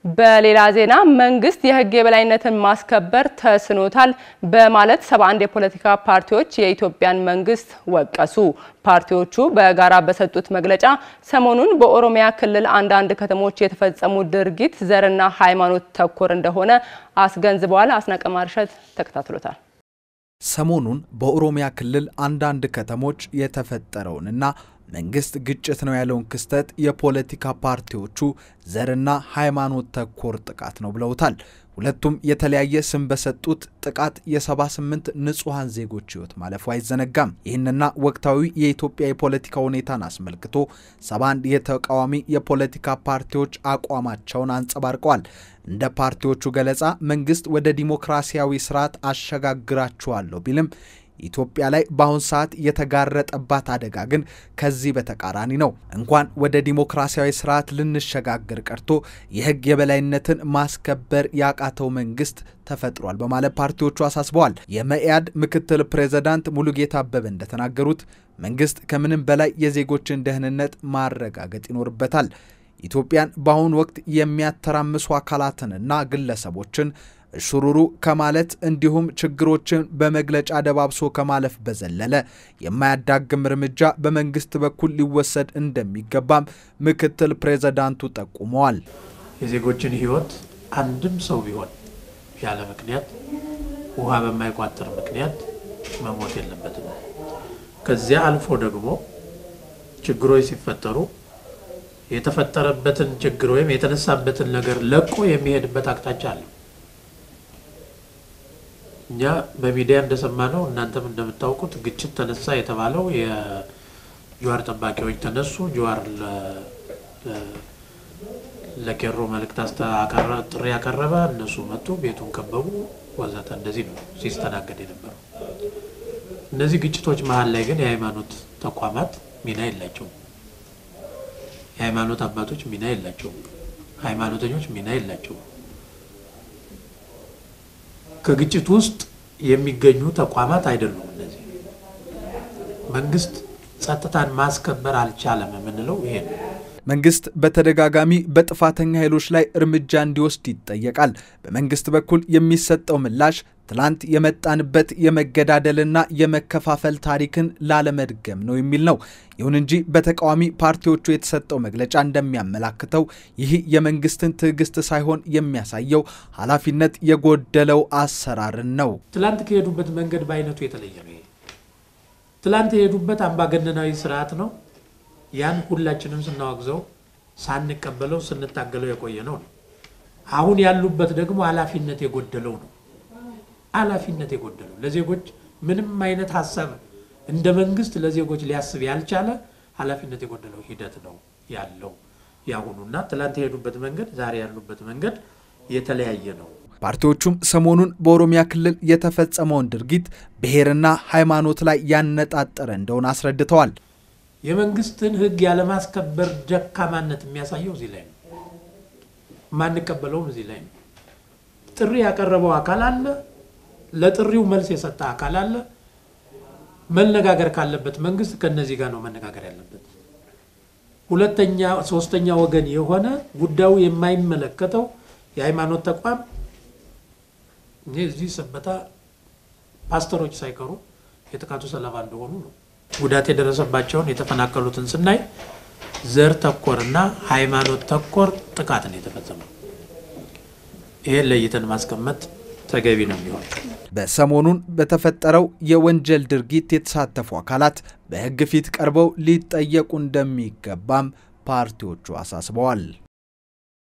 በሌላ ዜና መንግስት የሕግ የበላይነትን ማስከበር ተስኖታል በማለት 71 የፖለቲካ ፓርቲዎች የኢትዮጵያን መንግስት ወቀሱ። ፓርቲዎቹ በጋራ በሰጡት መግለጫ ሰሞኑን በኦሮሚያ ክልል አንዳንድ ከተሞች የተፈጸሙ ድርጊት ዘርና ሃይማኖት ተኮር እንደሆነ አስገንዝበዋል። አስናቀ ማርሸት ተከታትሎታል። ሰሞኑን በኦሮሚያ ክልል አንዳንድ ከተሞች የተፈጠረውንና መንግስት ግጭት ነው ያለውን ክስተት የፖለቲካ ፓርቲዎቹ ዘርና ሃይማኖት ተኮር ጥቃት ነው ብለውታል። ሁለቱም የተለያየ ስም በሰጡት ጥቃት የ78 ንጹሐን ዜጎች ህይወት ማለፉ አይዘነጋም። ይህንና ወቅታዊ የኢትዮጵያ የፖለቲካ ሁኔታን አስመልክቶ 71 የተቃዋሚ የፖለቲካ ፓርቲዎች አቋማቸውን አንጸባርቀዋል። እንደ ፓርቲዎቹ ገለጻ መንግስት ወደ ዲሞክራሲያዊ ስርዓት አሸጋግራችኋለሁ ቢልም ኢትዮጵያ ላይ በአሁን ሰዓት የተጋረጠባት አደጋ ግን ከዚህ በተቃራኒ ነው። እንኳን ወደ ዲሞክራሲያዊ ስርዓት ልንሸጋገር ቀርቶ የህግ የበላይነትን ማስከበር ያቃተው መንግስት ተፈጥሯል በማለት ፓርቲዎቹ አሳስበዋል። የመኢአድ ምክትል ፕሬዝዳንት ሙሉጌታ አበበ እንደተናገሩት መንግስት ከምንም በላይ የዜጎችን ደህንነት ማረጋገጥ ይኖርበታል። ኢትዮጵያን በአሁኑ ወቅት የሚያተራምሱ አካላትንና ግለሰቦችን ሹሩሩ ከማለት እንዲሁም ችግሮችን በመግለጫ ደባብሶ ከማለፍ በዘለለ የማያዳግም እርምጃ በመንግስት በኩል ሊወሰድ እንደሚገባም ምክትል ፕሬዝዳንቱ ጠቁመዋል። የዜጎችን ህይወት አንድም ሰው ቢሆን ያለ ምክንያት ውሃ በማይቋጥር ምክንያት መሞት የለበትም። ከዚያ አልፎ ደግሞ ችግሮች ሲፈጠሩ የተፈጠረበትን ችግር ወይም የተነሳበትን ነገር ለቆ የሚሄድበት አቅጣጫ አለ። እኛ በሚዲያ እንደሰማነው እናንተም እንደምታውቁት ግጭት ተነሳ የተባለው የጀዋር ጠባቂዎች ተነሱ፣ ጀዋር ለኬሮ መልእክት ጥሪ ያቀረበ፣ እነሱ መጡ፣ ቤቱን ከበቡ፣ ወዘተ እንደዚህ ነው ሲስተናገድ የነበረው። እነዚህ ግጭቶች መሀል ላይ ግን የሃይማኖት ተቋማት ሚና የላቸውም። የሃይማኖት አባቶች ሚና የላቸውም። ሃይማኖተኞች ሚና የላቸውም። ከግጭት ውስጥ የሚገኙ ተቋማት አይደሉም። እነዚህ መንግስት ጸጥታን ማስከበር አልቻለም የምንለው ይሄ ነው። መንግስት በተደጋጋሚ በጥፋተኛ ኃይሎች ላይ እርምጃ እንዲወስድ ይጠየቃል። በመንግስት በኩል የሚሰጠው ምላሽ ትላንት የመጣንበት የመገዳደልና የመከፋፈል ታሪክን ላለመድገም ነው የሚል ነው። ይሁን እንጂ በተቃዋሚ ፓርቲዎቹ የተሰጠው መግለጫ እንደሚያመላክተው ይህ የመንግስትን ትዕግስት ሳይሆን የሚያሳየው ኃላፊነት የጎደለው አሰራርን ነው። ትላንት ከሄዱበት መንገድ በአይነቱ የተለየ ነው። ትላንት የሄዱበት አምባገነናዊ ስርዓት ነው። ያን ሁላችንም ስናወግዘው ሳንቀበለው ስንታገለው የቆየ ነው። አሁን ያሉበት ደግሞ ኃላፊነት የጎደለው ነው። ኃላፊነት የጎደለው ለዜጎች ምንም አይነት ሀሳብ እንደ መንግስት ለዜጎች ሊያስብ ያልቻለ ኃላፊነት የጎደለው ሂደት ነው ያለው ያሁኑና ትላንት የሄዱበት መንገድ ዛሬ ያሉበት መንገድ የተለያየ ነው። ፓርቲዎቹም ሰሞኑን በኦሮሚያ ክልል የተፈጸመውን ድርጊት ብሔርና ሃይማኖት ላይ ያነጣጠረ እንደሆነ አስረድተዋል። የመንግስትን ሕግ ያለማስከበር ደካማነት የሚያሳየው እዚህ ላይ ነው። የማንቀበለውም እዚህ ላይ ነው። ጥሪ ያቀረበው አካል አለ፣ ለጥሪው መልስ የሰጠ አካል አለ። መነጋገር ካለበት መንግስት ከነዚህ ጋር ነው መነጋገር ያለበት። ሁለተኛ ሶስተኛ ወገን የሆነ ጉዳዩ የማይመለከተው የሃይማኖት ተቋም እዚህ ሰበታ ፓስተሮች ሳይቀሩ የጥቃቱ ሰለባ እንደሆኑ ነው ጉዳት የደረሰባቸውን የተፈናቀሉትን ስናይ ዘር ተኮርና ሃይማኖት ተኮር ጥቃት ነው የተፈጸመው። ይሄን ለይተን ማስቀመጥ ተገቢ ነው የሚሆን። በሰሞኑን በተፈጠረው የወንጀል ድርጊት የተሳተፉ አካላት በሕግ ፊት ቀርበው ሊጠየቁ እንደሚገባም ፓርቲዎቹ አሳስበዋል።